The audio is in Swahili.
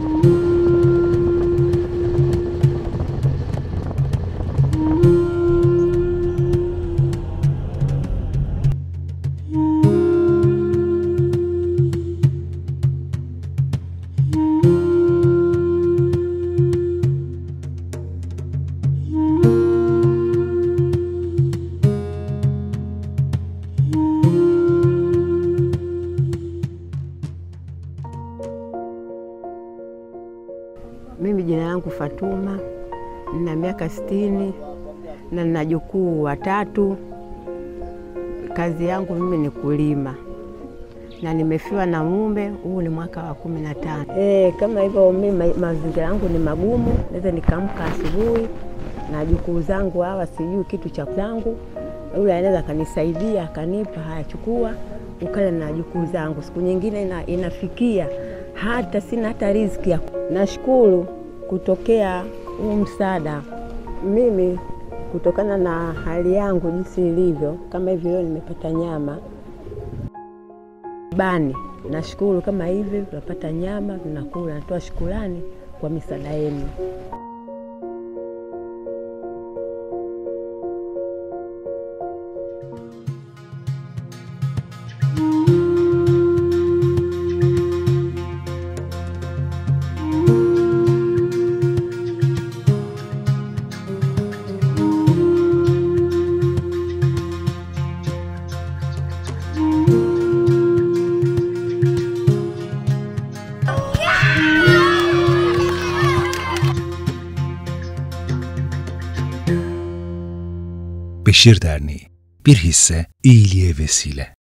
Mimi jina langu Fatuma, nina miaka sitini na nina jukuu watatu. Kazi yangu mimi ni kulima na nimefiwa na mume, huu ni mwaka wa kumi na tano. E, kama hivyo mimi mazingira yangu ni magumu, naweza nikaamka asubuhi na jukuu zangu hawa sijui kitu cha zangu, yule anaweza akanisaidia akanipa, haya chukua ukale na jukuu zangu. Siku nyingine ina, inafikia hata sina hata riziki ya nashukuru kutokea huu msaada. Mimi kutokana na hali yangu jinsi ilivyo, kama hivi leo nimepata nyama bani, nashukuru kama hivi tunapata nyama tunakula, natoa shukurani kwa misaada yenu. Beşir Derneği Bir hisse iyiliğe vesile.